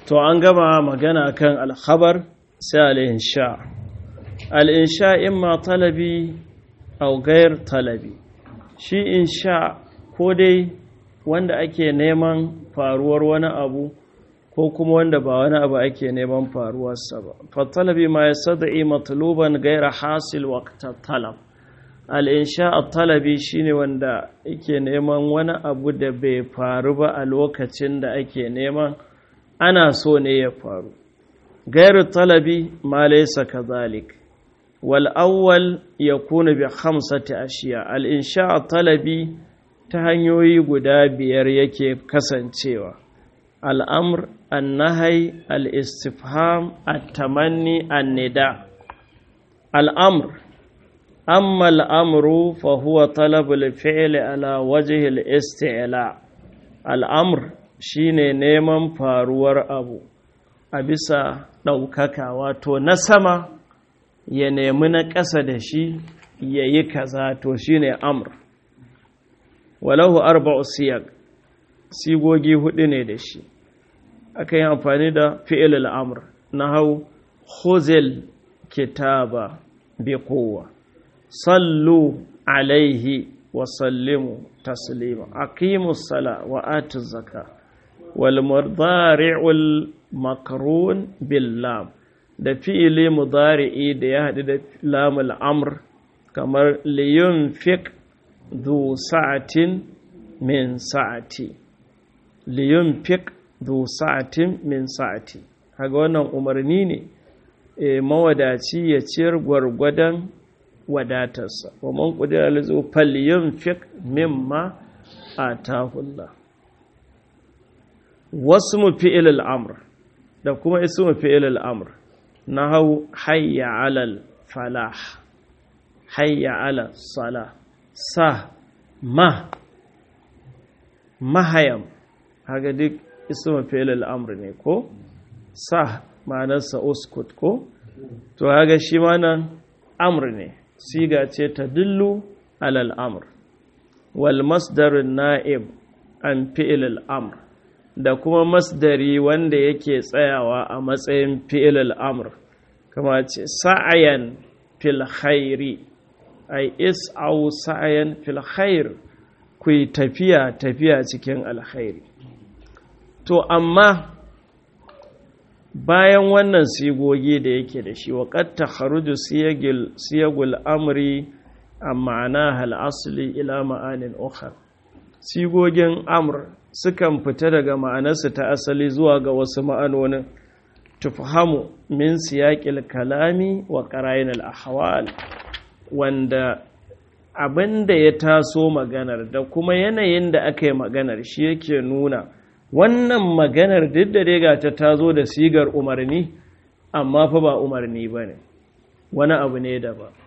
to an gama magana kan alkhabar sai al'insha al'insha imma talabi au gair talabi shi insha ko dai wanda ake neman faruwar wani abu ko kuma wanda ba wani abu ake neman faruwarsa ba fatalabi ma ya sada'i matluban gaira hasil waqta talab al'insha a talabi shine wanda ake neman wani abu da bai faru ba a lokacin da ake neman ana so ne ya faru gairu talabi ma laysa kadhalik wal awwal yakunu bi khamsati ashiya al insha talabi ta hanyoyi guda biyar yake kasancewa al amr an nahy al istifham at tamanni an nida al amr amma al amru fa huwa talab al fi'l ala wajhi al isti'la al amr shine neman faruwar abu a bisa ɗaukaka wato na sama ya nemi na ƙasa da shi ya yi kaza to shine amr walahu arba'u siyag sigogi hudu ne da shi aka yi amfani da fi'il amr na hau khuzil kitaba bi kowa sallu alaihi wa sallimu taslima aqimus sala wa atu zaka wal mudari'ul makarun billam da fi'ili mudari'i da ya haɗu da lamul amr kamar liyun fiq du sa'atin min sa'ati liyun fiq du sa'atin min sa'ati haga wannan umarni ne e, mawadaci ya ciyar gwargwadon wadatarsa wa man qudira lizu falyun fiq mimma atahullah wasu mu fi'il al'amur da kuma isu mu fi'il al'amur na hau hayya alal falah hayya alal sala sa ma mahayam haka duk isu mu fi'il al'amur ne ko sa ma'anarsa uskut ko to haka shi ma nan amur ne siga ce ta dillu alal amur wal masdarin na'ib an fi'il al'amur da kuma masdari wanda yake tsayawa a matsayin fi'il al'amur kama ce sa'ayan fil khairi ai is'au sa'ayan fil khair ku yi tafiya tafiya cikin alkhairi to amma bayan wannan sigogi da yake da shi waƙat ta kharuju siyagul amri a ma'ana hal asli ila ma'anin ukhar sigogin amr sukan fita daga ma'anarsu ta asali zuwa ga wasu ma'anonin tufhamu min siyaƙil kalami wa ƙarayin al'ahawal wanda abin da ya taso maganar da kuma yanayin da aka yi maganar shi yake nuna wannan maganar duk da dai ta tazo da sigar umarni amma fa ba umarni ba ne wani abu ne da ba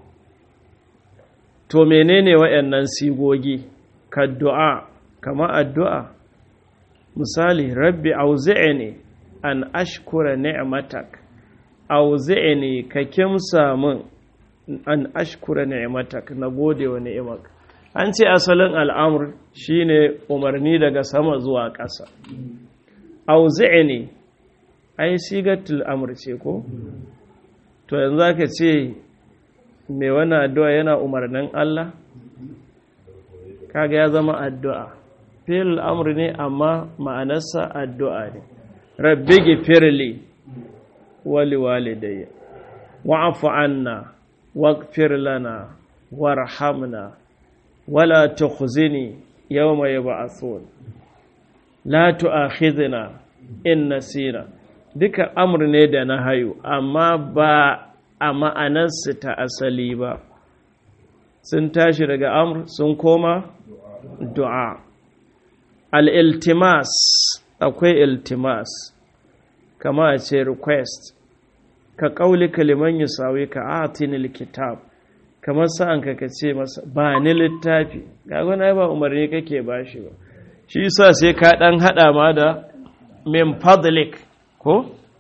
to menene waɗannan sigogi ka du'a kama addu'a misali rabbi auzi'ni an ashkura ni'matak auzi'ni ka kimsa min an ashkura ni'matak na gode wa ni'imak an ce asalin al'amur shine umarni daga sama zuwa ƙasa auzi'ni ai sigatul amr ce ko to yanzu zaka ce mai wani addu'a yana umarnin Allah kaga ya zama addu'a fil amr ne amma ma'anarsa addu'a ne rabbi gifirli wali walidayya wa'afu anna waghfir lana warhamna wala tukhzini yawma yub'athun la tu'akhidhna in nasina duka amr ne da na hayu amma ba a ma'anarsu ta asali ba sun tashi daga amr sun koma du'a al'iltimas akwai iltimas kama a ce request ka ƙauli kaliman yi sawi ka atinil kitab kamar sa'an ka ka ce masa ba ni littafi gagona ba umarni kake ba shi ba shi sa sai ka ɗan haɗa ma da min fadlik ko?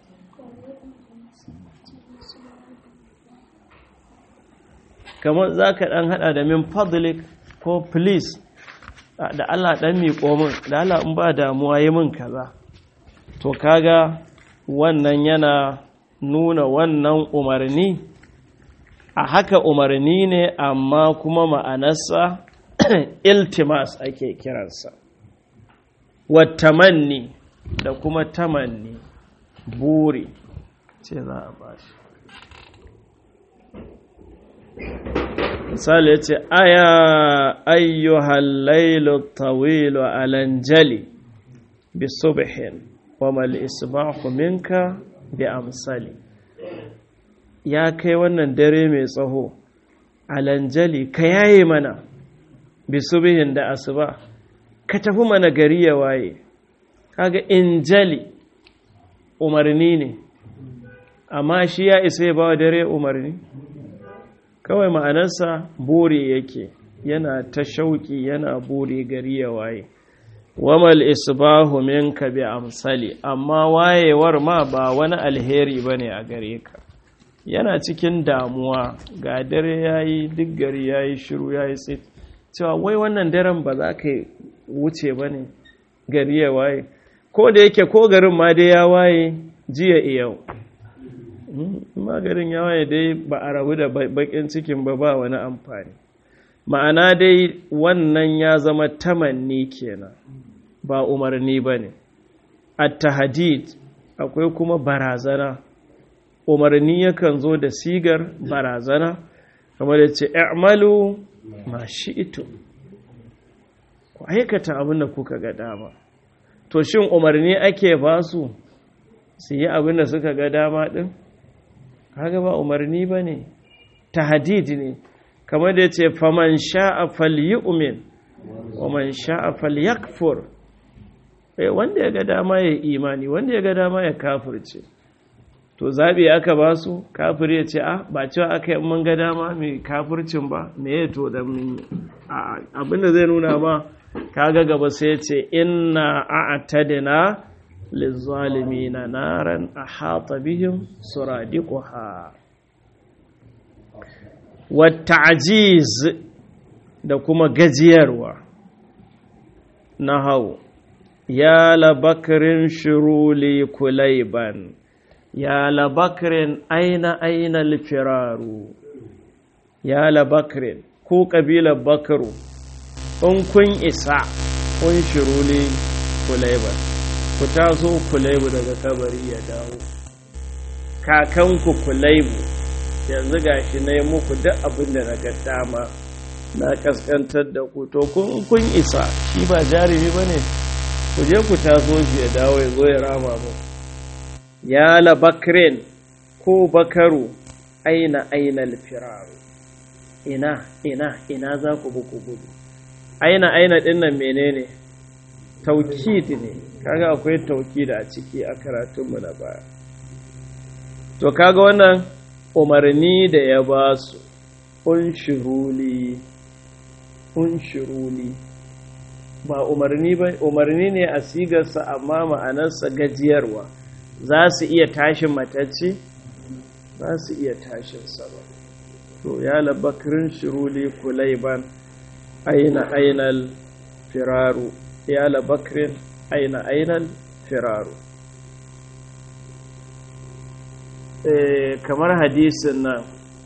kamar za ka ɗan haɗa da min fadlik ko please da Allah ɗan miƙo min da Allah in ba damuwa yi min kaza to kaga wannan yana nuna wannan umarni a haka umarni ne amma kuma ma'anarsa iltimas ake kiransa watamanni da kuma tamanni buri ce za a bashi misali ya ce aya ayyuhal lailu tawilu alanjali bi subhin wa mal isbahu minka bi amsali ya kai wannan dare mai tsaho alanjali ka yaye mana bi subhin da asuba ka tafi mana gari ya waye kaga injali umarni ne amma shi ya isa ya ba dare umarni kawai ma'anarsa bore yake yana ta shauƙi yana bore gari ya waye wamal isbahu minka bi amsali amma wayewar ma ba wani alheri bane a gare ka yana cikin damuwa ga dare yayi duk gari yayi shiru yayi tsit cewa wai wannan daren ba za ka wuce bane gari ya waye ko da yake ko garin ma dai ya waye jiya iyau magarin ya waye dai ba a rabu da bakin cikin ba ba wani amfani ma'ana dai wannan ya zama tamanni kenan ba umarni ba ne at-tahdid akwai kuma barazana umarni yakan zo da sigar barazana kamar da ce i'malu ma shi'tu ku aikata abin da kuka ga dama to shin umarni ake ba su su yi abin da suka ga dama din kaga ba umarni ba ne tahdid ne kamar da ya ce faman sha'a falyu'min wa man sha'a falyakfur eh wanda ya ga dama ya imani wanda ya ga dama ya kafirce to zabi aka ba su kafir ya ce ah ba cewa aka yi mun ga dama mai kafircin ba me ya to da mun abinda zai nuna ma kaga gaba sai ya ce inna a'tadna lizalimina naran ahata bihim suradiquha wata'jiz da kuma gajiyarwa na hau ya labakarin shiruli kulaiban ya labakarin aina aina alfiraru ya labakarin ko ƙabilar bakaru in kun isa kun shiruli kulaiban ku taso kulaibu daga kabari ya dawo kakanku kulaibu yanzu gashi na yi muku duk abin da na ga dama na kaskantar da ku to kun isa shi ba jarumi ba ne ku je ku taso shi ya dawo ya zo ya rama mu ya la bakrin ko bakaru aina aina alfiraru ina ina ina za ku buku gudu aina aina din nan menene taukid ne kaga akwai taukid a ciki a karatunmu na baya to kaga wannan umarni da ya ba su unshiruli unshiruli ba umarni ba umarni ne a sigarsa amma ma'anarsa gajiyarwa za su iya tashin matacce za su iya tashin sa ba to ya labakirin shiruli kulaiban aina ainal firaru ya labakirin aina ainal firaru kamar hadisin nan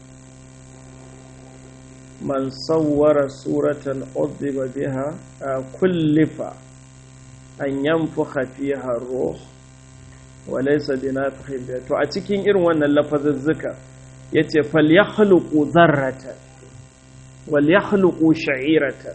man sawwara suratan udhiba biha kullifa an yanfukha fiha ruh wa laysa binafikhin biha to a cikin irin wannan lafazuzzuka yace falyakhluqu dharratan wal yakhluqu sha'iratan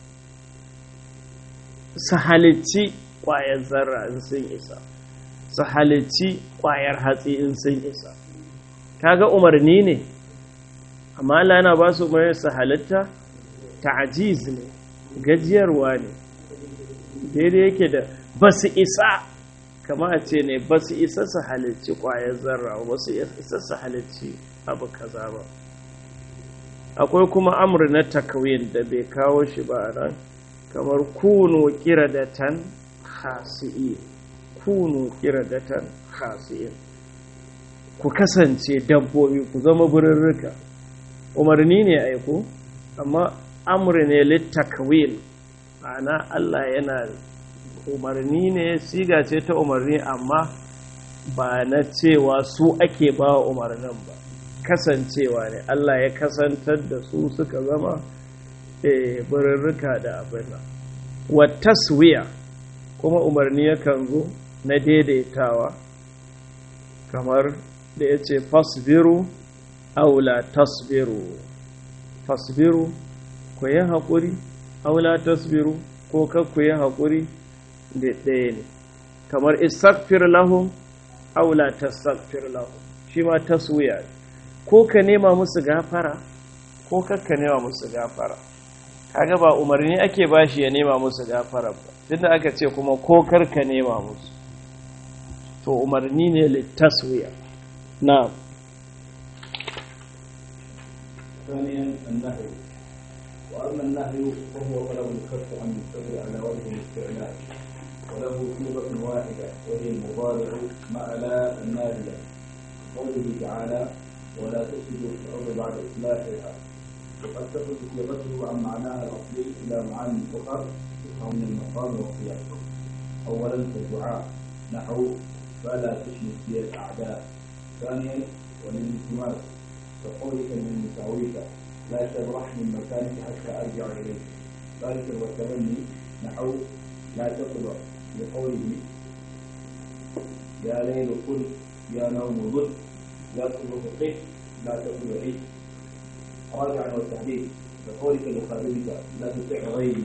su halicci ƙwayar zarra in sun isa su halicci ƙwayar hatsi in sun isa kaga umarni ne amma Allah yana ba su umarni su halitta ta'ajiz ne gajiyarwa ne daidai yake da ba su isa kama a ce ne ba su isa su halicci ƙwayar zarra ba su isa su halicci abu kaza ba akwai kuma amur na takawin da bai kawo shi ba nan kamar kunu kiradatan khasi'in kunu kiradatan khasi'in ku kasance dabbobi ku zama birrika umarni ne aiko amma amri ne littakwil ma'ana Allah yana umarni ne siga ce ta umarni amma ba na cewa su ake ba wa umarnin ba kasancewa ne Allah ya kasantar da su suka zama birrika da abin nan wa taswiya kuma umarni yakan zo na daidaitawa kamar da ya ce fasbiru aula tasbiru fasbiru ku yi haƙuri aula tasbiru ko ku yi haƙuri da ɗaya ne kamar istakfir lahum aula tastakfir lahum shi ma taswiya ko ka nema musu gafara ko kakka nema musu gafara kaga ba umarni ake bashi ya nema musu gafara ba tunda aka ce kuma ko karka nema musu to umarni ne littaswiya na'am ثانيا النهي واما النهي فهو طلب الكف عن الفعل على وجه الاستعلاء وله صيغه واحده وهي المضارع مع لا الناهيه قوله تعالى ولا تفسدوا في الارض بعد اصلاحها وقد تخرج صيغته عن معناها الاصلي الى معاني اخرى تفهم من المقام والسياق اولا كالدعاء نحو فلا تشمت بي الاعداء ثانيا وللالتماس كقولك من مساويك لا تبرح من مكانك حتى ارجع اليك ثالثا والتمني نحو لا تطلع لقوله يا ليل قل يا نوم ضل لا تطلع قف لا تطلعي رابعا والتحديد كقولك لخادمك لا تطع غيري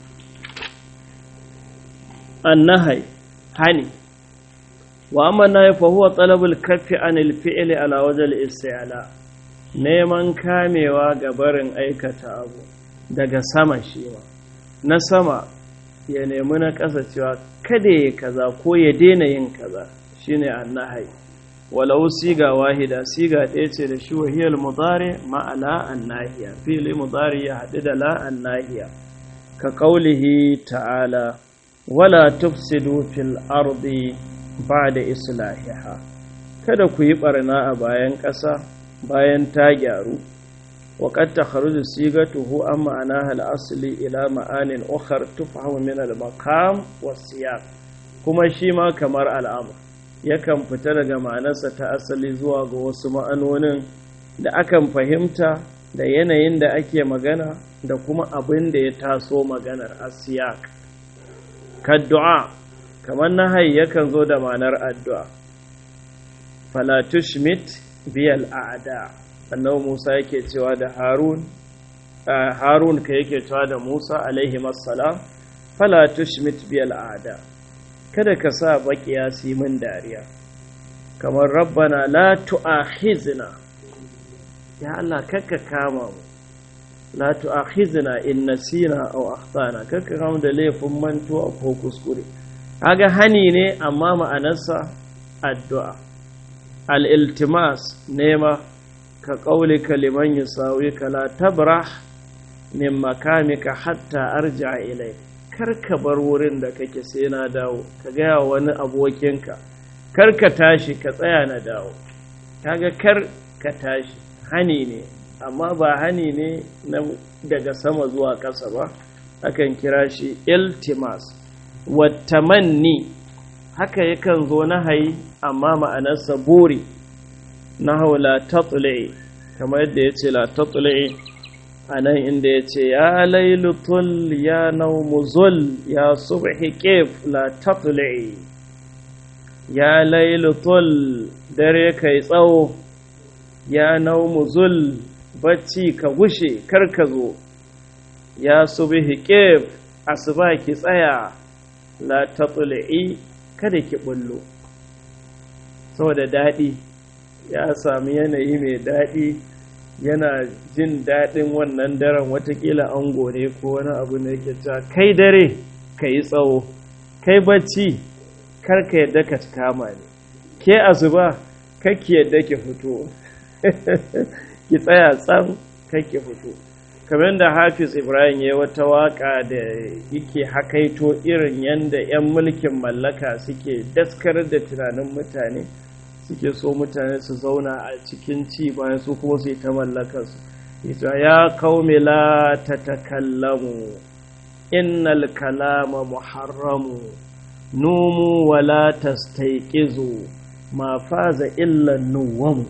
النهي hani wa amma nahi fa huwa talabul kaffi anil fi'li ala wajal isti'la neman kamewa ga barin aikata abu daga sama shi ma na sama ya nemi na ƙasa cewa kada ya kaza ko ya daina yin kaza shine annahai walau siga wahida siga ɗaya ce da shi wahiyar mudari ma'ala annahiya fili mudari ya haɗu da la annahiya ka ƙaulihi ta'ala wala tufsidu fil ardi ba'da islahiha kada ku yi barna a bayan ƙasa bayan ta gyaru wa qad takhruju sigatuhu an ma'anaha al-asli ila ma'anin ukhar tufhamu min al-maqam was-siyaq kuma shi ma kamar al'amr yakan fita daga ma'anarsa ta asali zuwa ga wasu ma'anonin da akan fahimta da yanayin da ake magana da kuma abin da ya taso maganar asiyaq kaddu'a kamar nahayi yakan zo da ma'anar addu'a falatushmit biyal a'da annabi Musa yake cewa da Harun Harun ka yake cewa da Musa alaihi assalam falatushmit biyal a'da kada ka sa baƙiya su yi min dariya kamar rabbana la tu'akhizna ya Allah kakka kama mu la tu'akhizna in nasina aw akhtana kakka kama da laifin mantuwa ko kuskure kaga hani ne amma ma'anarsa addu'a al-iltimas nema ka qaulika liman yusawika la tabrah min makamika hatta arji'a ilayk kar ka bar wurin da kake sai na dawo ka gaya wani abokinka kar ka tashi ka tsaya na dawo kaga kar ka tashi hani ne amma ba hani ne na daga sama zuwa ƙasa ba akan kira shi iltimas wattamanni haka yakan zo na hayi amma ma'anarsa buri na hau la tatule kamar yadda ya ce la tatule a nan inda ya ce ya lailutul ya naumuzul ya subhi kif la tatule ya lailutul dare kai tsawo ya naumuzul bacci ka gushe kar ka zo ya subhi kif asuba ki tsaya la tatlu'i kada ki bullo saboda daɗi ya sami yanayi mai daɗi yana jin daɗin wannan daren watakila ango ne ko wani abu ne yake cewa kai dare ka yi tsawo kai bacci kar ka yadda ka kama ne ke asuba kakki yadda ki fito ki tsaya tsam kakki fito kamar da hafiz ibrahim ya wata waka da yake hakaito irin yadda 'yan mulkin mallaka suke daskar da tunanin mutane suke so mutane su zauna a cikin ci bayan su kuma su yi ta mallakarsu ita ya kaume la ta takallamu innal kalama muharramu numu wala tastaiqizu ma faza illa nuwamu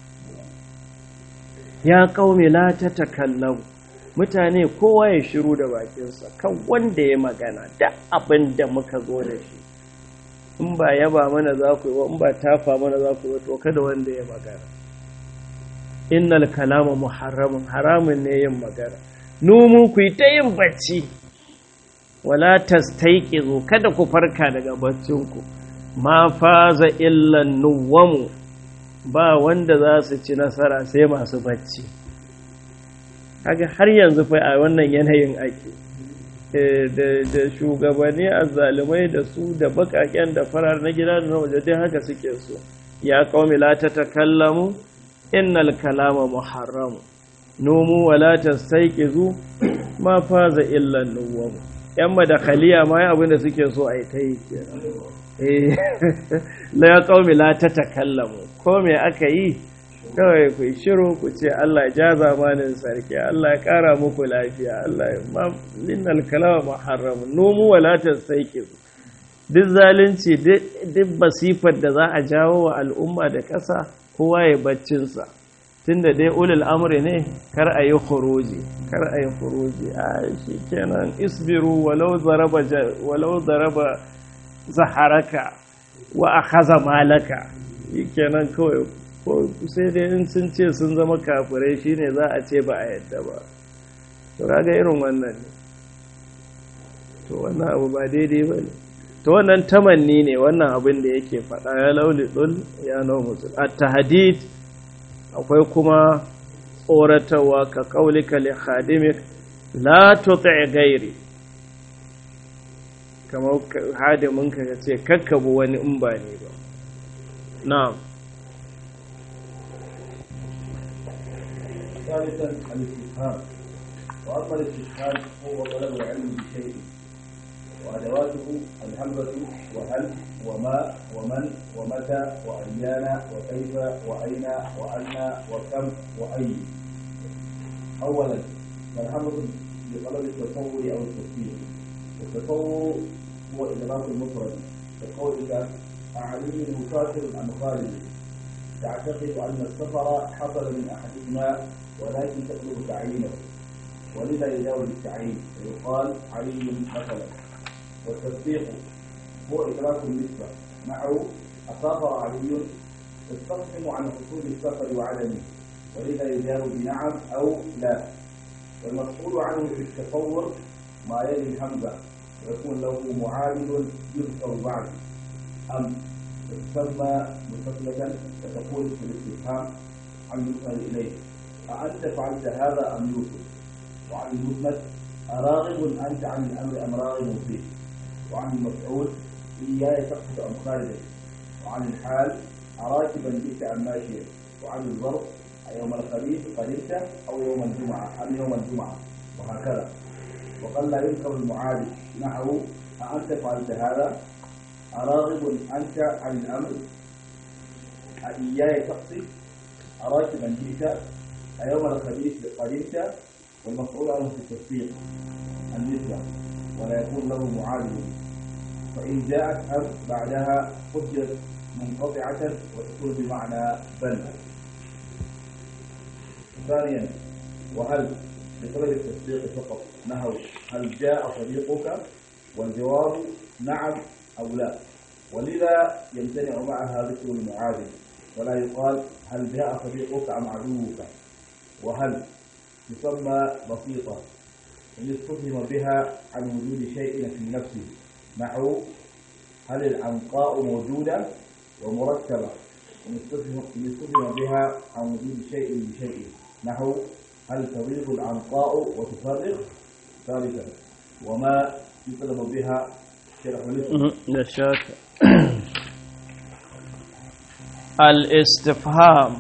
ya qaumi la tatakallamu mutane kowa ya shiru da bakinsa kan wanda ya magana da abin da muka zo da shi in ba yaba mana za ku yi ba in ba tafa mana za ku yi to kada wanda ya magana innal kalama muharramun haramun ne yin magana numu ku yi ta yin bacci wala tastaiqizu kada ku farka daga baccinku ma faza illa nuwamu ba wanda za su ci nasara sai masu bacci haka har yanzu fa a wannan yanayin ake da shugabanni azzalumai da su da bakaken da farar na gida da na waje dai haka suke so ya qaumi la tatakallamu innal kalama muharram numu wala tastayqizu ma faza illa nuwam yan madakhaliya ma abin da suke so ai ta yi eh la ya qaumi la tatakallamu ko me aka yi kawai ku shiru ku ce Allah ja zamanin sarki Allah ya kara muku lafiya Allah ya ma linnal kalama muharram numu wala tastayqiz duk zalunci duk basifar da za a jawo wa al'umma da ƙasa kowa ya baccin sa tunda dai ulul amri ne kar a yi khuruji kar a yi khuruji a shikenan isbiru walau zaraba walau zaraba zaharaka wa akhadha malaka shikenan kawai ko sai dai in sun ce sun zama kafirai shine za a ce ba a yadda ba to kaga irin wannan ne to wannan abu ba daidai ba ne to wannan tamanni ne wannan abin da yake faɗa ya lauli ɗul ya nau musul a tahadid akwai kuma tsoratarwa ka kaulika li khadimik la tuti gairi kamar hadimin ka ce kakkabu wani in ba ne ba na'am ثالثا الاستفهام واما الاستفهام هو طلب العلم بشيء وادواته الهمزه وهل وما ومن ومتى وايان وكيف واين وان وكم واي اولا فالهمزه لطلب التصور او التفسير التصور هو ادراك المفرد كقولك اعلمني مسافر ام خالد تعتقد ان السفر حصل من احدهما ولكن تطلب تعيينه ولذا يجاوز التعيين فيقال علي مثلا والتصديق هو إدراك النسبة نحو أسافر علي تستفهم عن حصول السفر وعدمه ولذا يجاوب بنعم أو لا والمسؤول عنه في التصور ما يلي الهمزة ويكون له معامل يذكر بعد أم تسمى متصلة فتقول في الاستفهام عن المسند إليه أأنت فعلت هذا أم يوسف وعن المسند أراغب أنت عن الأمر أم راغب فيه وعن المفعول إياي تقصد أم خالدك وعن الحال أراكبا جئت أم ماشيا وعن الظرف يوم الخميس قدمت أو يوم الجمعة أم يوم الجمعة وهكذا وقد لا يذكر المعالج نحو أأنت فعلت هذا أراغب أنت عن الأمر أإياي تقصد أراكبا جئت أيوم الخميس قدمت والمفعول عنه في التصديق النسبة ولا يكون له معادل فإن جاءت أم بعدها فجرت منقطعة وتكون بمعنى بل ثانيا وهل بطلب التصديق فقط نحو هل جاء صديقك والجواب نعم أو لا ولذا يمتنع معها ذكر المعادل ولا يقال هل جاء صديقك أم عدوك وهل تسمى بسيطة إن استفهم بها عن وجود شيء في نفسه نحو هل العنقاء موجودة ومركبة إن استفهم بها عن وجود شيء بشيء نحو هل تغيظ العنقاء وتفرغ ثالثا وما يطلب بها شرح نشاك الاستفهام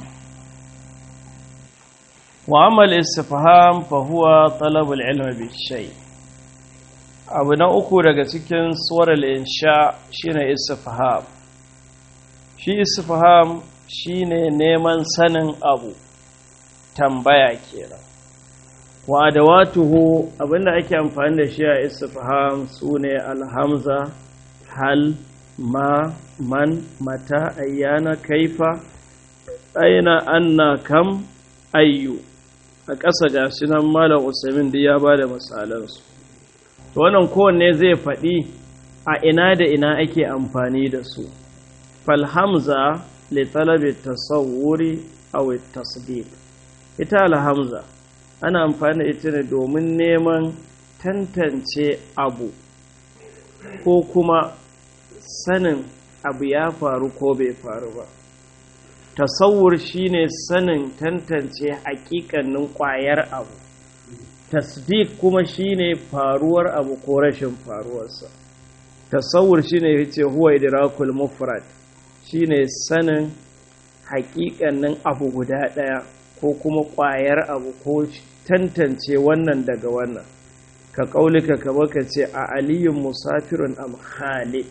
وأما الاستفهام فهو طلب العلم بالشيء abu na uku daga cikin suwarar insha shine istifham shi istifham shine neman sanin abu tambaya kenan wa adawatuhu abinda ake amfani da shi a istifham sune alhamza hal ma man mata ayyana kaifa aina anna kam ayyu a ƙasa ga shi nan malam usaimin da ya ba da misalansu to wannan kowanne zai faɗi a ina da ina ake amfani da su falhamza li talabi tasawwuri aw tasdiq ita alhamza ana amfani da ita ne domin neman tantance abu ko kuma sanin abu ya faru ko bai faru ba tasawur shine sanin tantance hakikanin kwayar abu tasdiq kuma shine faruwar abu ko rashin faruwarsa tasawur shine yace huwa idrakul mufrad shine sanin hakikanin abu guda daya ko kuma kwayar abu ko tantance wannan daga wannan ka kaulika ka baka ce a aliyun musafirun am khalid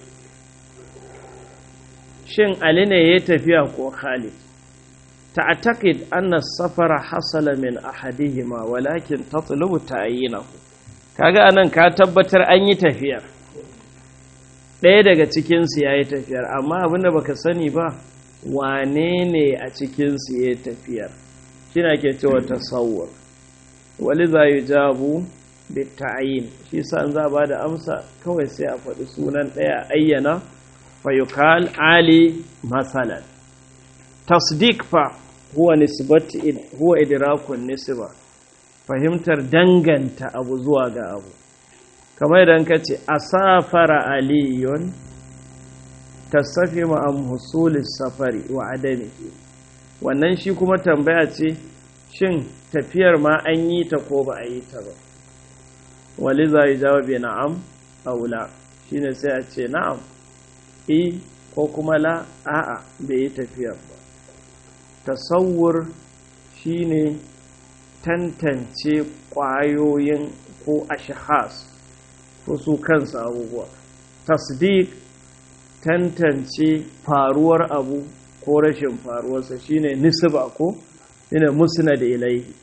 shin ali ne ya tafiya ko khalid تعتقد أن السفر حصل من أحدهما ولكن تطلب تعيينه kaga anan ka tabbatar an yi tafiyar ɗaya daga cikinsu ya yi tafiyar amma abinda baka sani ba wane ne a cikinsu ya yi tafiyar shi na ke cewa tasawur wali za yi jabu da ta'ayin shi sa za ba da amsa kawai sai a faɗi sunan ɗaya ayyana fayukal ali masalan tasdik fa huwa nisbati huwa idrakun nisba fahimtar danganta abu zuwa ga abu kamar idan ka ce asafara aliyun tasafi ma'am husulis safari wa adamihi wannan shi kuma tambaya ce shin tafiyar ma an yi ta ko ba a yi ta ba wali za yi jawabi na'am aula shine sai a ce na'am e ko kuma la a'a bai yi tafiyar ba tasawur shine tantance ƙwayoyin ko ashahas ko su kansu abubuwa tasdiq tantance faruwar abu ko rashin faruwarsa shine nisba ko shine musnad ilaihi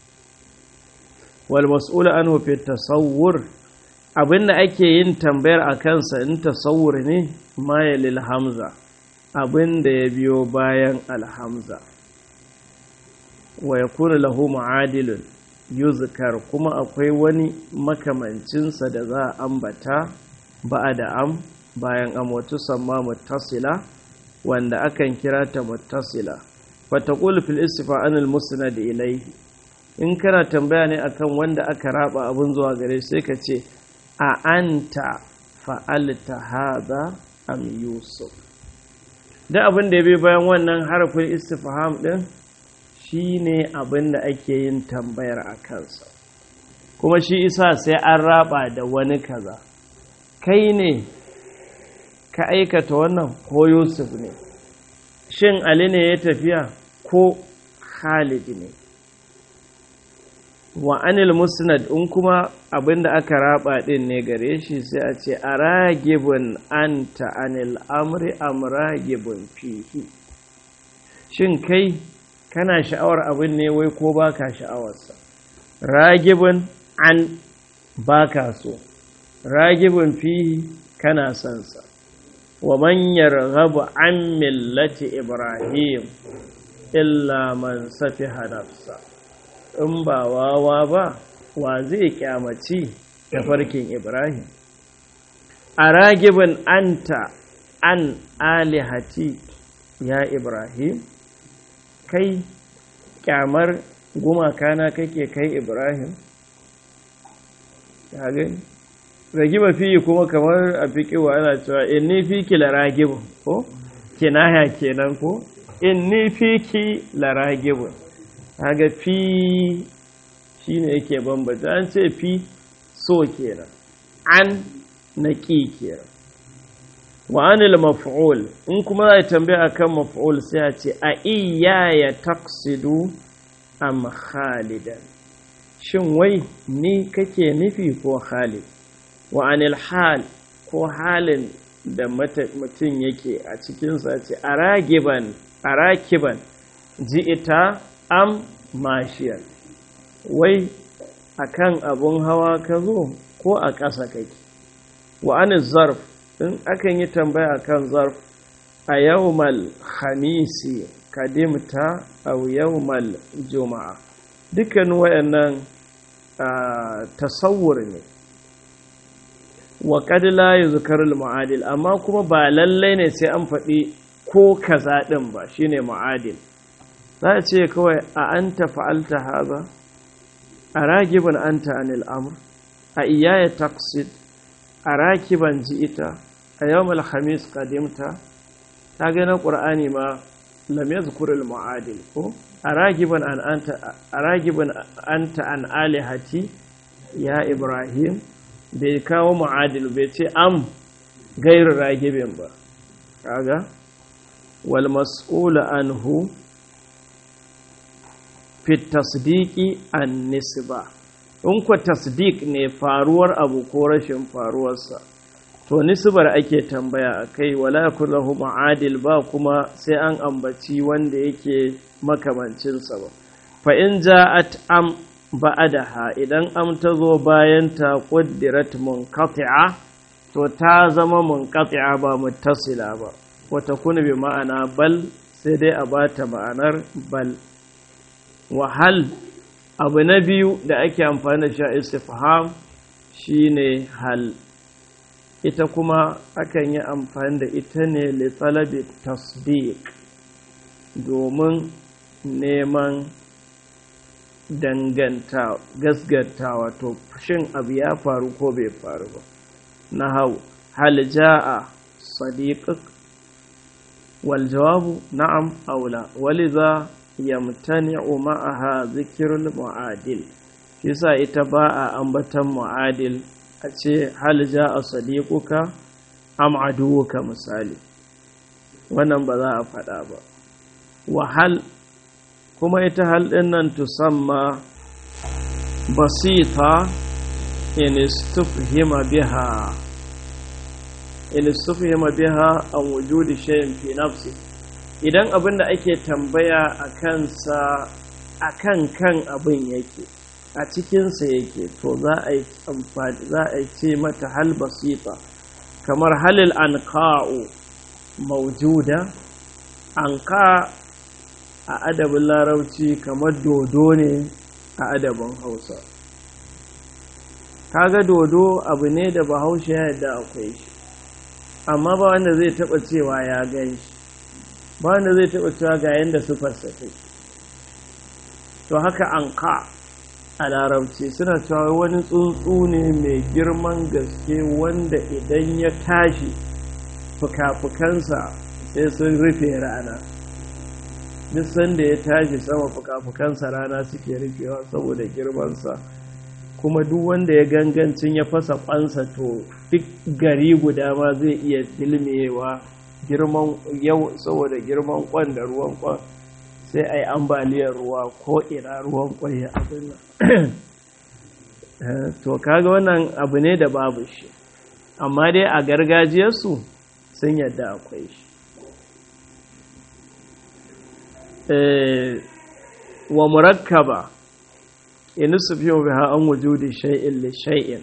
wal mas'ul anhu fi tasawwur abinda ake yin tambayar a kansa in tasawwur ne mayalil hamza abinda ya biyo bayan alhamza wa yakunu lahu mu'adilun yuzkar kuma akwai wani makamancinsa da za a ambata ba'a da am bayan am wata samma muttasila wanda akan kira ta muttasila fataqul fil istifa anil musnad ilayhi in kana tambaya ne akan wanda aka raba abun zuwa gare sai ka ce a anta fa'alta hadha am yusuf da abin da ya bi bayan wannan harafin istifham din shine abin da ake yin tambayar a kansa kuma shi isa sai an raba da wani kaza kai ne ka aikata wannan ko yusuf ne shin ali ne ya tafiya ko khalid ne wa anil musnad in kuma abinda aka raba din ne gare shi sai a ce a ragibin anta anil amri am ragibin fihi shin kai kana sha'awar abin ne wai ko baka sha'awarsa ragibin an baka so ragibin fihi kana son sa wa man yarghabu an millati ibrahim illa man safiha nafsa in ba wawa ba wa zai kyamaci tafarkin ibrahim a ragibin anta an alihati ya ibrahim kai kyamar gumakana kake kai ibrahim ya gani ragiba fiye kuma kamar a fiƙiwa ana cewa in ni fi ki laragibin ko kinaya kenan ko in ni fi ki laragibin haga fi shi ne yake bambata an ce fi so kenan an na ƙi kenan wa anil maf'ul in kuma za tambaya akan maf'ul sai a ce a iya ya taksidu am khalidan shin wai ni kake nufi ko khalid wa anil hal ko halin da mutum yake a cikinsa ce a ragiban a rakiban ji'ita am mashiyar wai akan abun hawa ka zo ko a ƙasa kake wa anil zarf in akan yi tambaya kan zarf a yawmal khamisi kadimta aw yawmal juma'a dukkan wayannan tasawur ne wa qad la yuzkaru al mu'adil amma kuma ba lallai ne sai an faɗi ko kaza din ba shine mu'adil za a ce kawai a anta fa'alta haza a ragibin anta anil amr a iyaya taqsid a rakiban ji'ita a yawmal khamis qadimta ta ga na qur'ani ma lam yadhkur al mu'adil ko aragiban an anta aragiban anta an alihati ya ibrahim bai kawo mu'adil bai ce am gairu ragibin ba kaga wal mas'ul anhu fi tasdiqi an nisba in ku tasdiq ne faruwar abu ko rashin faruwarsa to nisbar ake tambaya a kai wala kullahu ma'adil ba kuma sai an ambaci wanda yake makamancinsa ba fa in ja'at am ba'adaha idan am ta zo bayan ta quddirat munqati'a to ta zama munqati'a ba muttasila ba wata kuna bi ma'ana bal sai dai a bata ma'anar bal wahal abu na biyu da ake amfani da shi istifham shine hal ita kuma akan yi amfani da ita ne litalabi tasdiq domin neman danganta gasgata wato shin abu ya faru ko bai faru ba na hau hal ja'a sadiqak wal jawabu na'am aula waliza yamtani'u ma'aha zikrul mu'adil yasa ita ba a ambatan mu'adil a ce hal ja'a sadiquka am aduwuka misali wannan ba za a faɗa ba wahal kuma ita hal ɗin nan tusamma basita in istufhima biha in istufhima biha an wujudi shay'in fi nafsi idan abin da ake tambaya a kansa a kan kan abin yake a cikinsa yake to za a yi amfani za a ce mata hal basita kamar halil anqa'u maujuda anqa a adabin larabci kamar dodo ne a adabin hausa kaga dodo abu ne da bahaushe ya yadda akwai shi amma ba wanda zai taba cewa ya gan shi ba wanda zai taba cewa ga yadda sufarsa take to haka anka a larabci suna cewa wani tsuntsu ne mai girman gaske wanda idan ya tashi fuka-fukansa sai sun rufe rana duk sanda ya tashi sama fuka-fukansa rana suke rufewa saboda girmansa kuma duk wanda ya gangancin ya fasa kwansa to duk gari guda ma zai iya dilmewa girman yau saboda girman kwan da ruwan kwan sai a yi ambaliyar ruwa ko ina ruwan kwan ya abin nan to kaga wannan abu ne da babu shi amma dai a gargajiyarsu sun yadda akwai shi wa murakkaba in sufiyo biha an wujudi shay'in li shay'in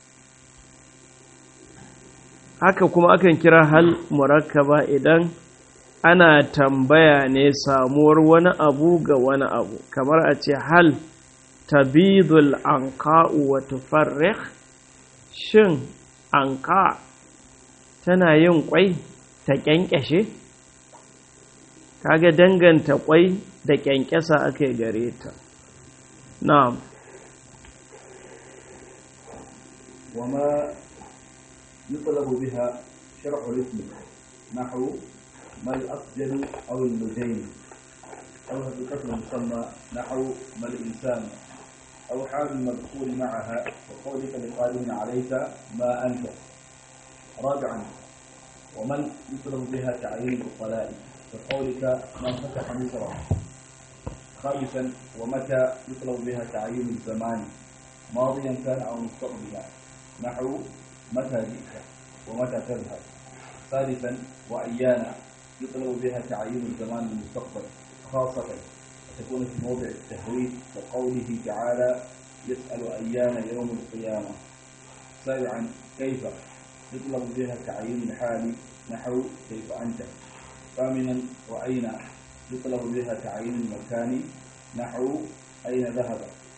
haka kuma akan kira hal murakkaba idan ana tambaya ne samuwar wani abu ga wani abu kamar a ce hal tabidul anqa'u wa tufarrikh shin anqa tana yin kwai ta kyankyashe kaga danganta kwai da kyankyasa aka gare ta na'am وما يطلب بها شرع الاسم نحو ما الأسجل أو اللجين أو حقيقة المسمى نحو ما الإنسان أو حال المذكور معها وقولك لقائل عليك ما أنت رابعا ومن يطلب بها تعيين الطلاق كقولك من فتح مصر خامسا ومتى يطلب بها تعيين الزمان ماضيا كان او مستقبلا نحو متى جئت ومتى تذهب ثالثا وايانا يطلب بها تعيين الزمان المستقبل خاصة تكون في موضع التهويد كقوله تعالى يسأل أيان يوم القيامة سابعا كيف يطلب بها تعيين الحال نحو كيف أنت ثامنا وأين يطلب بها تعيين المكان نحو أين ذهب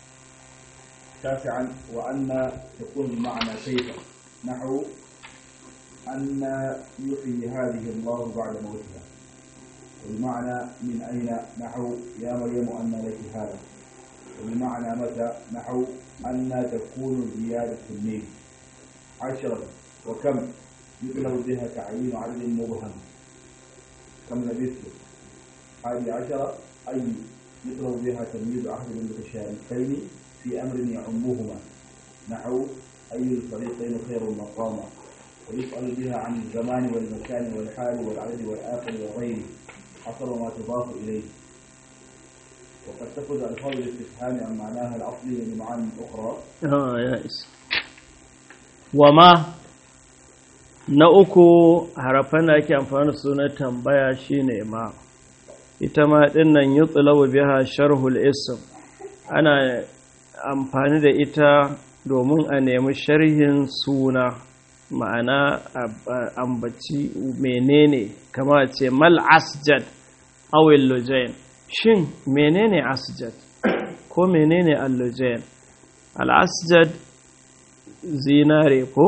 تاسعا وأن تكون المعنى كيف نحو أن يحيي هذه الله بعد موتها والمعنى من أين نحو يا مريم أن لك هذا والمعنى متى نحو أن تكون زيادة النيل عشرة وكم يطلب بها تعيين عدد مبهم كم لبثت هذه عشرة أي يطلب بها تمييز أحد المتشابهين في أمر يعمهما نحو أي الفريقين خير مقاما ويسأل بها عن الزمان والمكان والحال والعدد والآخر وغيره حسب ما تضاف إليه وقد تخرج ألفاظ الاستفهام عن معناها الأصلي لمعاني أخرى آه يا إس وما na uku harafan da ake amfani da su na tambaya shine ma ita ma dinnan yutlabu biha sharhul ism ana amfani da ita domin a nemi sharhin suna ma'ana ambaci menene kama ce mal asjad awil lujain shin menene asjad ko menene allujain al asjad zinare ko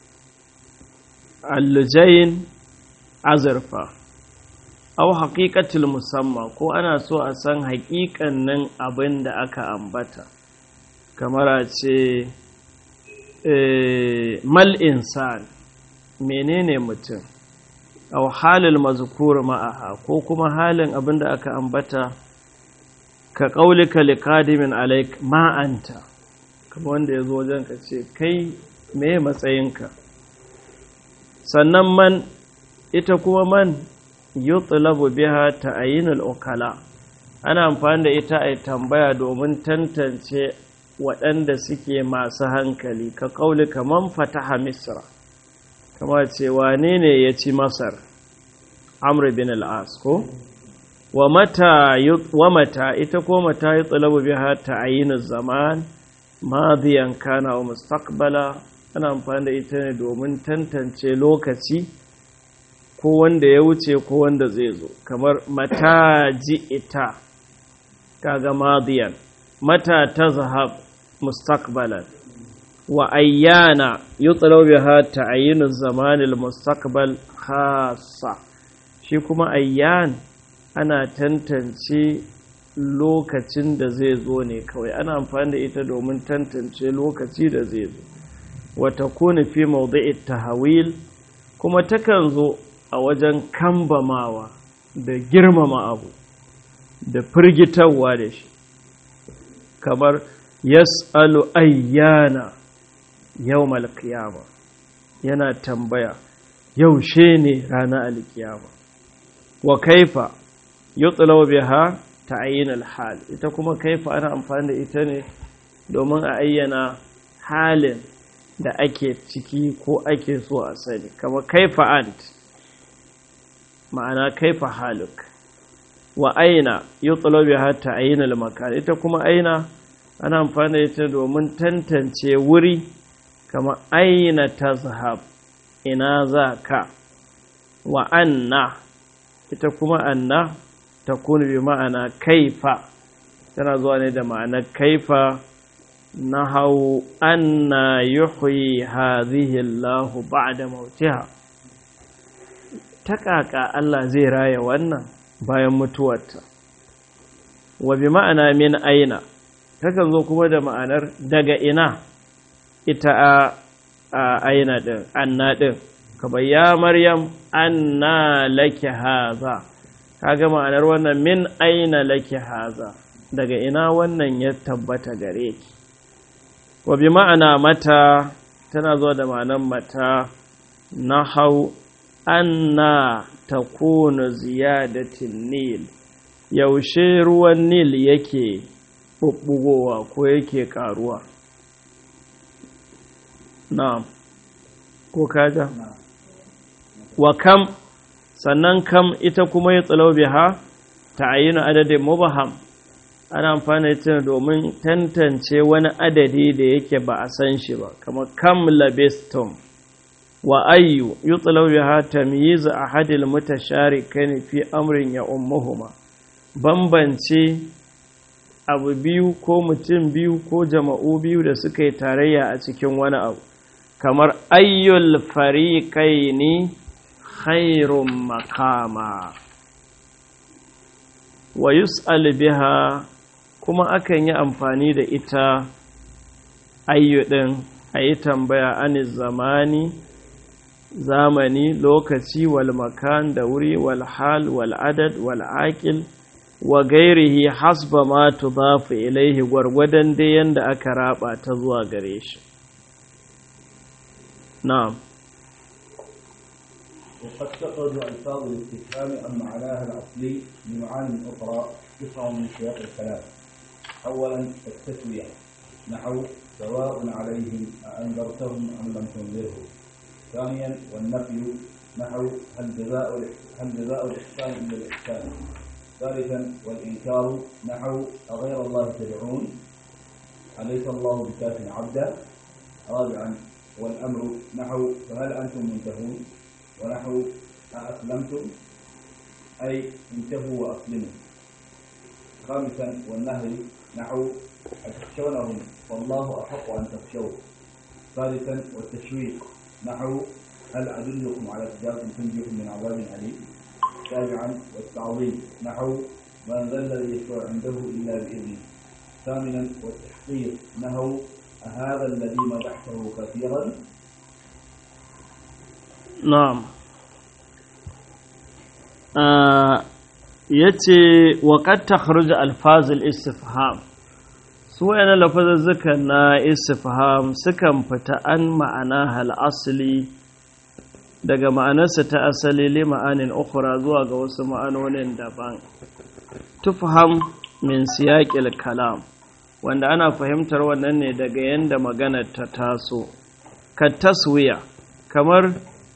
allujain azurfa au haƙiƙatul musamma ko ana so a san haƙiƙannin abin da aka ambata kamar a ce mal insan menene mutum au halil mazkur ma'aha ko kuma halin abin da aka ambata ka ƙaulika liqadimin alaik ma'anta kamar wanda ya zo wajen ka ce kai me matsayinka sannan man ita kuma man yutlabu biha ta'yinul ukala ana amfani da ita a tambaya domin tantance waɗanda suke masu hankali ka kauli kaman fataha misra kama ce wane ne ya ci masar amr bin al-as ko wa mata wa mata ita ko mata yutlabu biha ta'yinul zaman madiyan kana wa mustaqbala ana amfani da ita ne domin tantance lokaci ko wanda ya wuce ko wanda zai zo kamar mata ji ita kaga madiyan mata ta zahab mustaqbalan wa ayyana yutlaw biha ta'yinu zamanil mustaqbal khassa shi kuma ayyan ana tantance lokacin da zai zo ne kawai ana amfani da ita domin tantance lokaci da zai zo wata kone fi maudu'i tahawil kuma takan zo a wajen kambamawa da girmama abu da firgitarwa da shi kamar yas'alu ayyana yawmal qiyama yana tambaya yaushe ne ranar alkiyama wa kaifa yutlaw biha ta'yin al-hal ita kuma kaifa ana amfani da ita ne domin a ayyana halin da ake ciki ko ake so a sani kama kaifa ant ma'ana kaifa haluk wa aina yutlaw biha ta'yin al-makan ita kuma aina ana amfani da ita domin tantance wuri kama aina tazhab ina za ka wa anna ita kuma anna ta bi ma'ana kaifa tana zuwa ne da ma'anar kaifa na hau anna yuhyi hadhihi Allah ba'da mautiha ta kaka Allah zai raya wannan bayan mutuwarta wa bi ma'ana min aina takan zo kuma da ma'anar daga ina ita a aina din anna din kaba ya maryam anna laki haza kaga ma'anar wannan min aina laki haza daga ina wannan ya tabbata gare ki wa bi ma'ana mata tana zuwa da ma'anar mata na hau anna takunu ziyadatin nil yaushe ruwan nil yake bubbugowa ko yake karuwa na'am ko kaga wa kam sannan kam ita kuma ya tsalau biha ta'ayyuna adadin mubaham ana amfani da domin tantance wani adadi da yake ba a san shi ba kamar kam labistum wa ayyu yutlaw biha tamyiz ahadil mutasharikain fi amrin ya ummuhuma bambance abu biyu ko mutum biyu ko jama'u biyu da suka yi tarayya a cikin wani abu kamar ayyul fariqaini khairun makama wa yus'al biha kuma akan yi amfani da ita ayyudin a yi tambaya ani zamani zamani lokaci wal makan da wuri wal hal wal adad wal aqil wa gairihi hasba ma tudafu ilaihi gwargwadon dai yanda aka raba ta zuwa gare shi na'am وقد تخرج ألفاظ الاستفهام عن معناها الأصلي بمعان أخرى تفهم من سياق الكلام. أولا التسوية نحو سواء عليهم أأنذرتهم أم لم تنذرهم. ثانيا والنفي نحو هل جزاء هل جزاء الإحسان إلا الإحسان. ثالثا والإنكار نحو أغير الله تدعون أليس الله بكاف عبدا رابعا والأمر نحو فهل أنتم منتهون ونحو أأسلمتم أي انتهوا وأسلموا خامسا والنهي نحو أتخشونهم والله أحق أن تخشوه ثالثا والتشويق نحو هل أدلكم على تجارة تنجيكم من عذاب أليم سابعا والتعظيم نحو من ذا الذي يشفع عنده إلا بإذنه ثامنا والتحقير نحو أهذا الذي مدحته كثيرا na'am ya ce waƙar takhruj alfazil istifham su wa'yana lafazazzuka na istifham sukan fita an ma'ana hal asali daga ma'anarsa ta asali li ma'anin ukura zuwa ga wasu ma'anonin daban tufham min siyaƙil kalam wanda ana fahimtar wannan ne daga yadda maganar ta taso ka taswiya kamar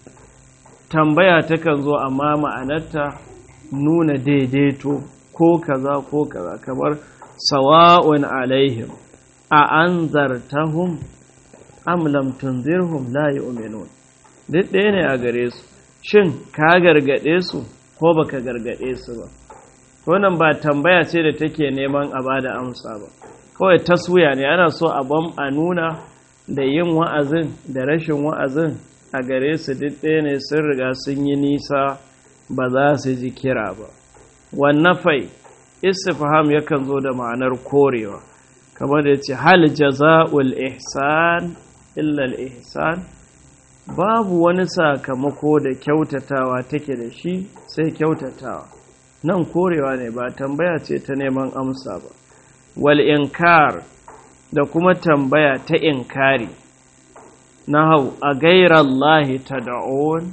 tambaya takan zo amma ma'anarta nuna daidaito ko kaza ko kaza kamar sawa'un alaihim a an zartahum am lam tunzirhum la yu'minun duk ɗaya ne a gare su shin ka gargaɗe su ko baka gargaɗe su ba wannan ba tambaya ce da take neman a bada amsa ba kawai taswiya ne ana so a bam a nuna da yin wa'azin da rashin wa'azin a gare su duk ɗaya ne sun riga sun yi nisa ba za su ji kira ba wannan fai istifham yakan zo da ma'anar korewa kamar da ce hal jaza'ul ihsan illa ihsan babu wani sakamako da kyautatawa take da shi sai kyautatawa nan korewa ne ba tambaya ce ta neman amsa ba wal inkar da kuma tambaya ta inkari na hau a gairallahi ta da'on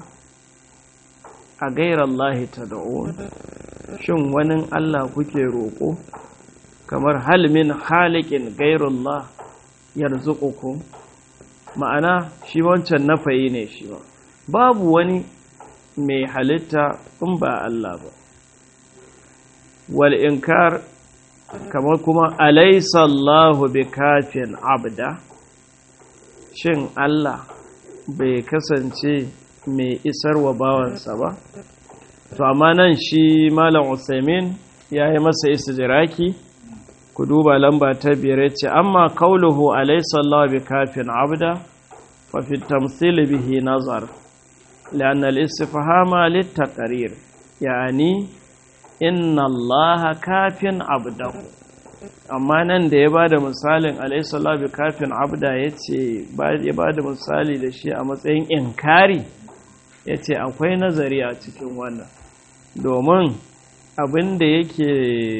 a gairallahi ta da'on shin wani Allah kuke roƙo kamar halmin halikin gairullah yarzuqukum ma'ana shi wancan nafayi ne shi ba babu wani mai halitta in ba Allah ba wal inkar kamar kuma alaysa Allahu bikafin abda shin Allah bai kasance mai isarwa bawansa ba to amma nan shi malam Usaimin ya yi masa istijraki ku duba lamba ta biyar ce amma kauluhu alaysa Allah bikafin abda fa fi tamthil bihi nazar لأن الاستفهام للتقرير يعني إن الله كاف عبده amma nan da ya ba da misalin alaihissalatu bi kafin abda ya ce ya ba da misali da shi a matsayin inkari ya ce akwai nazari a cikin wannan domin abin da yake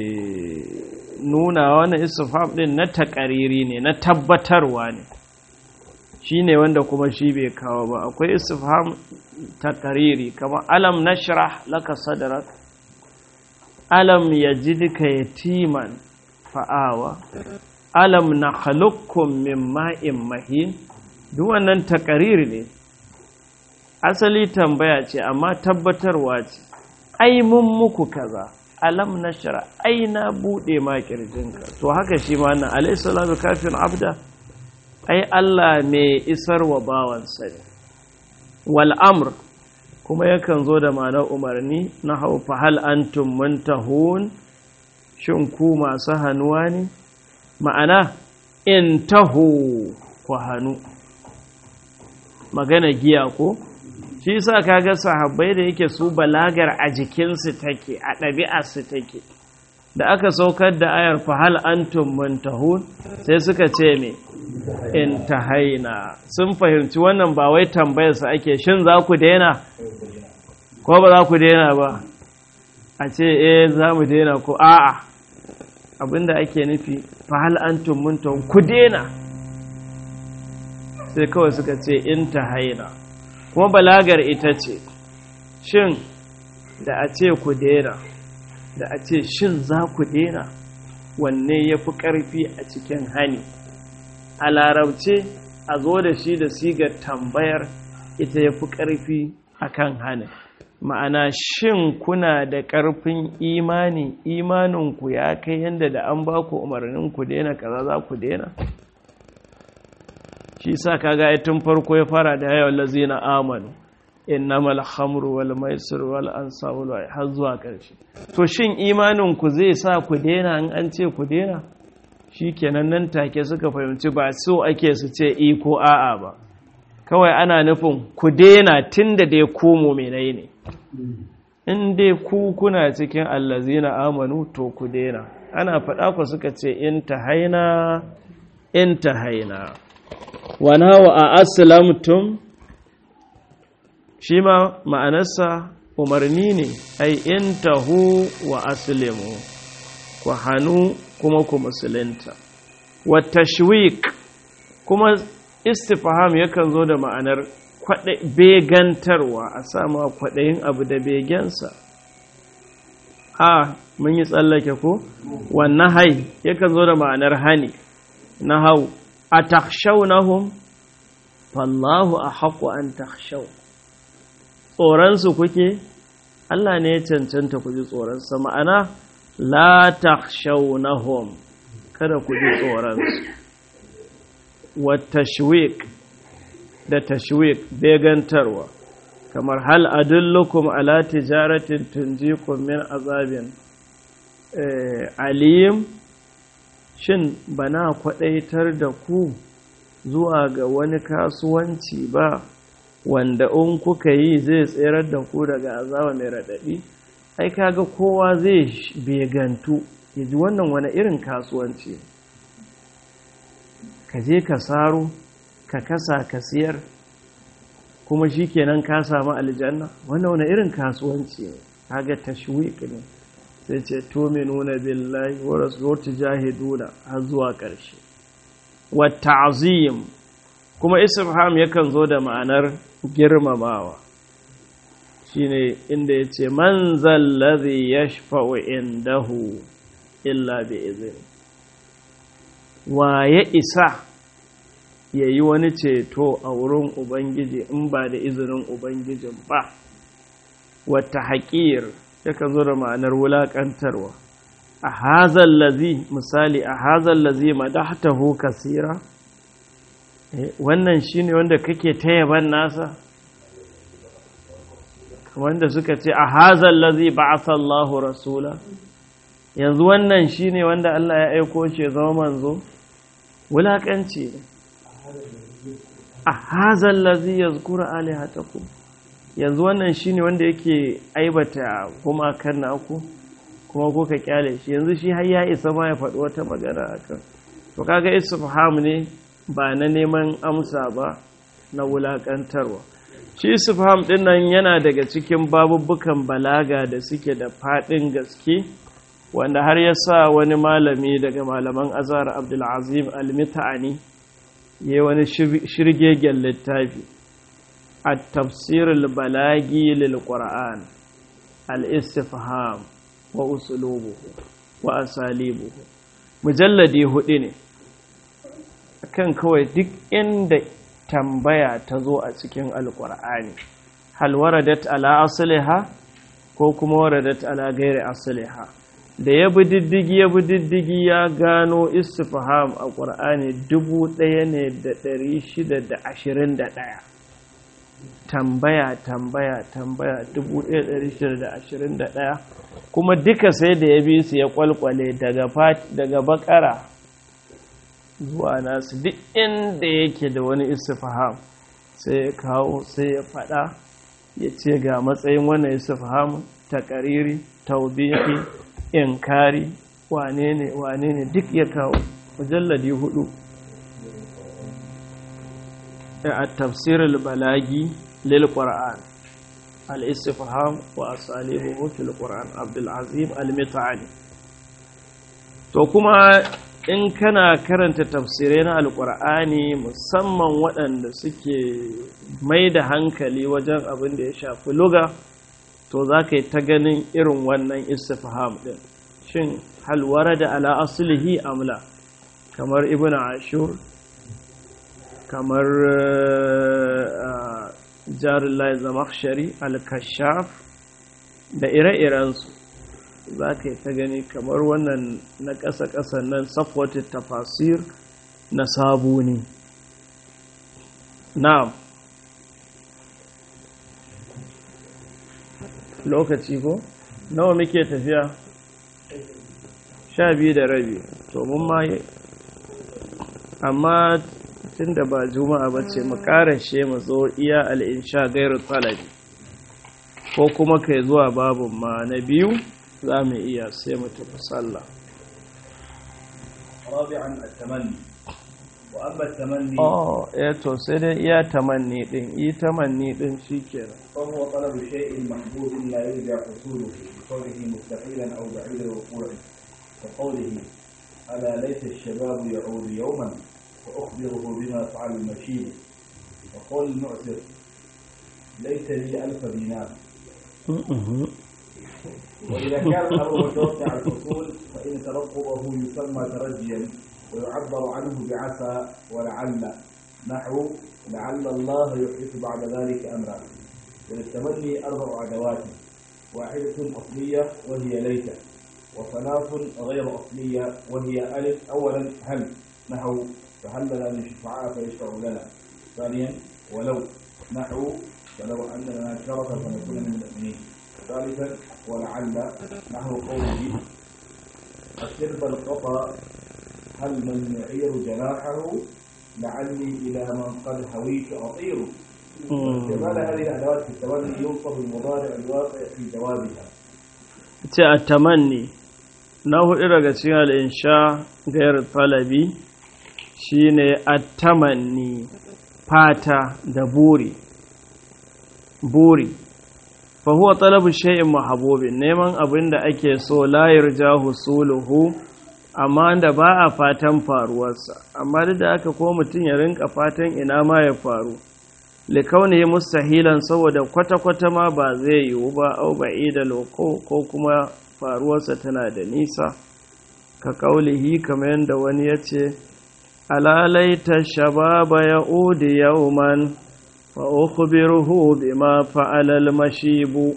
nuna wani istifam din na takariri ne na tabbatarwa ne shi ne wanda kuma shi bai kawo ba akwai istifham takariri kamar alam nashrah laka sadrak alam yajidka yatiman fa'awa alam na halukkum min ma'in mahin duk wannan takariri ne asali tambaya ce amma tabbatarwa ce ai mun muku kaza alam nashra ai na bude ma kirjinka to haka shi ma nan alayhi salatu kafin abda ai Allah mai isar wa bawansa ne wal amr kuma yakan zo da ma'anar umarni na hau fahal antum muntahun shin ku masu hannuwa ne ma'ana in taho ku hannu magana giya ko shi sa kaga sahabbai da yake su balagar a jikinsu take a ɗabi'arsu take da aka saukar da ayar fahal antum muntahun sai suka ce me in tahaina sun fahimci wannan ba wai tambayarsu ake shin za ku daina ko ba za ku daina ba a ce eh za mu daina ko a'a abinda ake nufi fahal antum muntahun ku daina sai kawai suka ce in tahaina kuma balagar ita ce shin da a ce ku daina da a ce shin za ku daina wanne ya fi ƙarfi a cikin hani a larabce a zo da shi da sigar tambayar ita ya fi ƙarfi a kan hani ma'ana shin kuna da ƙarfin imani imaninku ya kai yadda da an ba ku umarnin ku daina kaza za ku daina shi sa kaga tun farko ya fara da yawan lazina amanu innamal khamru wal maisir wal ansab wal har zuwa ƙarshe to shin imanin ku zai sa ku daina in an ce ku daina shikenan nan take suka fahimci ba so ake su ce i ko a'a ba kawai ana nufin ku daina tunda dai ku mu'minai ne in dai ku kuna cikin allazina amanu to ku daina ana faɗa ku suka ce in tahaina in tahaina wa nawa a aslamtum shi ma ma'anarsa umarni ne ai in tahu wa aslimu ku hannu kuma ku musulunta wa tashwik kuma istifham yakan zo da ma'anar begantarwa a sama kwaɗayin abu da begensa a mun yi tsallake ko wannan hai yakan zo da ma'anar hani na hau a takshaunahum fallahu a haƙo an takshau tsoronsu kuke Allah ne ya cancanta ku ji tsoronsa ma'ana la takshaunahum kada ku ji tsoronsu wa tashwik da tashwik begantarwa kamar hal adullukum ala tijaratin tunjikum min azabin alim shin bana kwadaitar da ku zuwa ga wani kasuwanci ba wanda in kuka yi zai tserar da ku daga azaba mai raɗaɗi ai kaga kowa zai begantu ya ji wannan wani irin kasuwanci ka je ka saro ka kasa ka siyar kuma shi kenan ka samu aljanna wannan wani irin kasuwanci ne kaga tashwiq ne sai ce tuminuna billahi wa rasulihi jahiduna har zuwa ƙarshe wa ta'zim kuma istifham yakan zo da ma'anar girmamawa shine inda yace man zallazi yashfa'u indahu illa bi izni wa ya isa yayi wani ceto a wurin ubangiji in ba da izinin ubangijin ba wata haƙir yakan zo da ma'anar wulaƙantarwa a hazan lazi misali a hazan lazi madahtahu kasira wannan shine wanda kake ta yaban nasa wanda suka ce a hazan lazi ba'atha Allahu rasula yanzu wannan shine wanda Allah ya aiko shi zama manzo wulaƙanci ne a hazan lazi yazkuru alihatakum yanzu wannan shine wanda yake aibata gumakan naku kuma ko ka kyale shi yanzu shi har ya isa ma ya faɗi wata magana akan to kaga istifham ne ba na neman amsa ba na wulakantarwa shi istifham din nan yana daga cikin babubbukan balaga da suke da faɗin gaske wanda har ya sa wani malami daga malaman azhar abdulazim al-mita'ani yayi wani shirgegen littafi التفسير البلاغي للقرآن الاستفهام وأسلوبه وأساليبه مجلدي هديني kan kawai duk inda tambaya ta zo a cikin alkur'ani hal waradat ala asliha ko kuma waradat ala gairi asliha da ya bi diddigi ya bi diddigi ya gano istifham a ƙur'ani dubu ɗaya ne da ɗari shida da ashirin da ɗaya tambaya tambaya tambaya 1621 kuma duka sai da ya bi su ya kwalkwale daga bakara zuwa nasu duk inda yake da wani istifham sai ya kawo sai ya fada ya ce ga matsayin wannan istifham ta kariri taubihi inkari wane ne wane ne duk ya kawo mujalladi hudu a tafsirul balagi lil qur'an al istifham wa asalihu fil qur'an abdul azim al mit'ali to kuma in kana karanta tafsirai na alkur'ani musamman waɗanda suke mai da hankali wajen abin da ya shafi luga to za ka yi ta ganin irin wannan istifham ɗin shin halwara da ala asulihi amla kamar ibn ashur kamar jarullahi zamakshari al-kashaf da ire-irensu za ka yi ta gani kamar wannan na ƙasa-ƙasa nan supported tafasir na sabu ne na'am lokaci ko nawa muke tafiya sha biyu da rabi to mun ma amma tun da ba juma'a ba ce mu ƙarashe mu zo iya al'insha gairu talabi ko kuma kai zuwa babin ma na biyu za mu iya sai mu tafi sallah رابعا التمني وأما التمني oh eh to sai dai iya tamanni din yi tamanni din shikenan فهو طلب شيء محبوب لا يرجع حصوله بكونه مستحيلا أو بعيد الوقوع كقوله ألا ليت الشباب يعود يوما وأخبره بما فعل المشيب وقول المعسر ليت لي ألف دينار وإذا كان الأمر متوقع الحصول فإن ترقبه يسمى ترجيا ويعبر عنه بعسى ولعل نحو لعل الله يحدث بعد ذلك أمرا وللتمني أربع أدوات واحدة أصلية وهي ليت وثلاث غير أصلية وهي ألف أولا هل نحو فهل لنا من شفعاء فيشفع لنا ثانيا ولو نحو فلو أن لنا شرفا فنكون من المؤمنين ثالثا ولعل نحو قوله السرب القطى هل من يعير جناحه لعلي إلى من قد هويت أطير استعمال هذه الأدوات في التمني ينصب المضارع الواقع في جوابها ce a tamanni na hudu daga cikin al'insha gayar talabi shine a tamanni fata da buri buri fahuwa talabu shay'in mahabubin neman abin da ake so layar jahu suluhu amma da ba a fatan faruwarsa amma duk da aka ko mutum ya rinka fatan ina ma ya faru likaunihi mustahilan saboda kwata-kwata ma ba zai yiwu ba au ba'i da loko ko kuma faruwarsa tana da nisa ka kaulihi kamar yadda wani ya ce alalaita shababa ya udi yauman fa ukhbiruhu bima fa'ala al-mashibu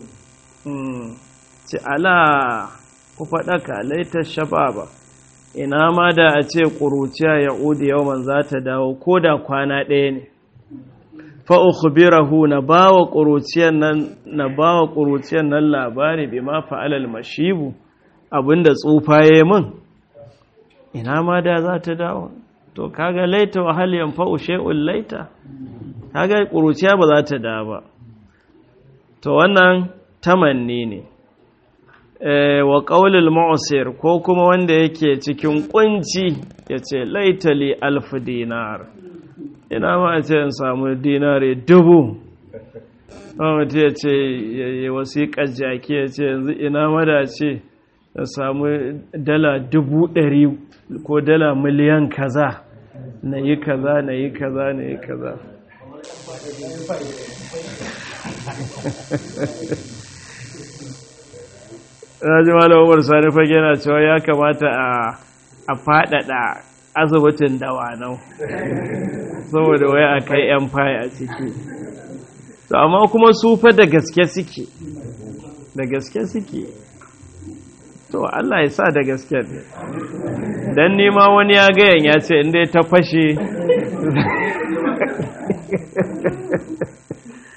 ce ala ku faɗaka laita shababa ina ma da a ce ƙuruciya ya udi yauman za ta dawo ko da kwana ɗaya ne fa'ukhbirahu na bawa ƙuruciyan nan na bawa ƙuruciyan nan labari bi ma fa'alal mashibu abinda tsufa ya min ina ma da za ta dawo to kaga laita wa hal yanfa'u shay'un laita kaga ƙuruciya ba za ta dawo ba to wannan tamanni ne wa ƙaulil ma'usir ko kuma wanda yake cikin ƙunci ya ce laitali alf dinar ina ma a ce in samu dinare dubu mutu ya ce ya wasiƙar jaki ya ce yanzu ina mada ce ya samu dala dubu ɗari ko dala miliyan kaza na yi kaza na yi kaza na yi kaza ji malam umar sani fage na cewa ya kamata a faɗaɗa asibitin dawanau saboda wai a kai yan fayi a ciki to amma kuma su fa da gaske suke da gaske suke to Allah ya sa da gaske ne dan nima wani ya gayan ya ce inda ta fashe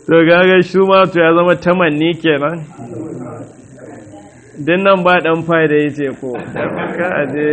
to gaga shi ma to ya zama tamanni kenan din nan ba dan fa'ida yace ko ka aje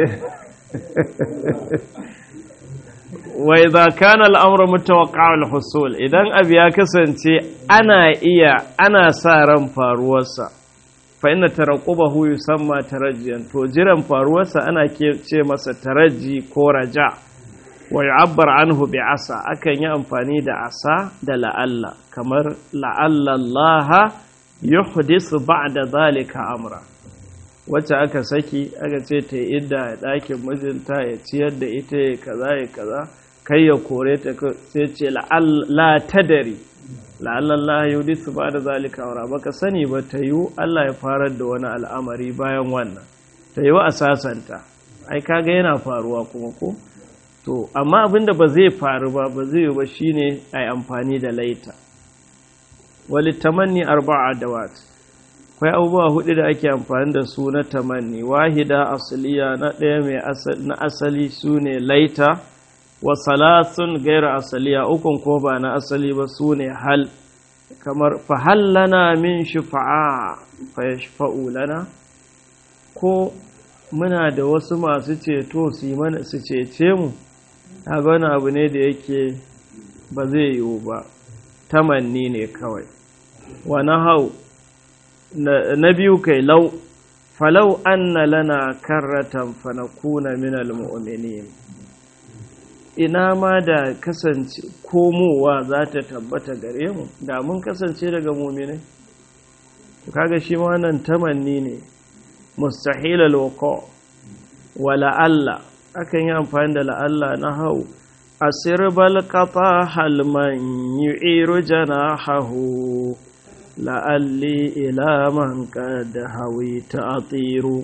wa idza kana al-amru mutawaqqa' al-husul idan abu ya kasance ana iya ana sa ran faruwarsa fa inna taraqqubahu yusamma tarajjiyan to jiran faruwarsa ana ce masa taraji ko raja wa yu'abbar anhu bi asa akan yi amfani da asa da la'alla kamar la'alla Allah yuhdisu ba'da zalika amra wacce aka saki aka ce ta yi idda a ɗakin mijinta ya ciyar da ita ya kaza ya kaza kai ya kore ta sai ce la tadari la'allallah yudi su ba da zalika aura baka sani ba ta yiwu Allah ya farar da wani al'amari bayan wannan ta yiwu a sasanta ai kaga yana faruwa kuma ko to amma abinda ba zai faru ba ba zai yi ba shine ai amfani da laita wali tamanni arba'a dawat akwai abubuwa hudu da ake amfani da su na tamanni wahida asaliya na ɗaya mai na asali su ne laita wa salasun gaira asaliya ukun ko ba na asali ba su ne hal kamar fahallana min shufa'a fa yashfa'u lana ko muna da wasu masu ceto su yi mana su cece mu ga wani abu ne da yake ba zai yiwu ba tamanni ne kawai wa hau na biyu kai lau falau anna lana karratan fanakuna minal mu'minin ina ma da kasance komowa za ta tabbata gare mu da mun kasance daga mu'minai kaga shi ma wannan tamanni ne mustahil alwaqa wa la'alla akan yi amfani da la'alla na hau asirbal qata hal man yu'iru janahahu la'alli ila man qad hawita atiru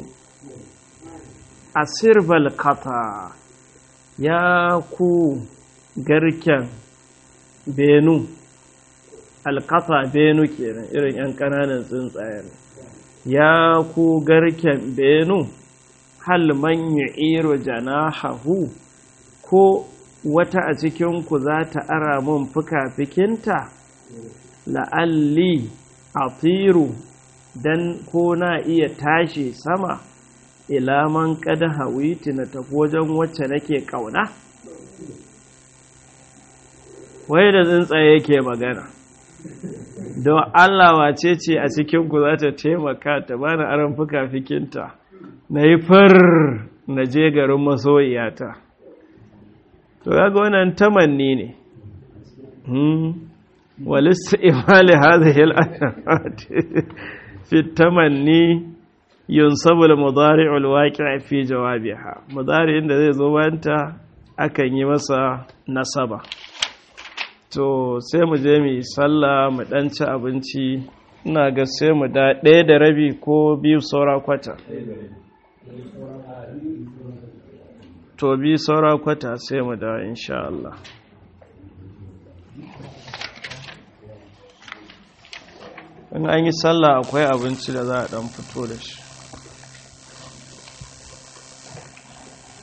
asirbal qata ya ku garken benu alkata benu kenan irin yan kananan tsuntsayen ya ku garken benu hal man yu'iru janahahu ko wata a cikinku za ta ara mun fuka-fikinta la'alli atiru dan ko na iya tashi sama ila man kada hawiti na tafi wajen wacce nake kauna wai da tsuntsaye yake magana don Allah wace ce a cikinku za ta taimaka ta bani aron fuka-fikinta na yi far na je garin masoyiyata to kaga wannan tamanni ne walista imali hadhihi al-ayat fi tamanni yunsabu al-mudari'u al-waqi' fi jawabiha mudari'in da zai zo bayanta akan yi masa nasaba to sai mu je mu yi sallah mu dan ci abinci ina ga sai mu da ɗaya da rabi ko biyu saura kwata to bi saura kwata sai mu da insha Allah in an yi sallah akwai abinci da za a dan fito da shi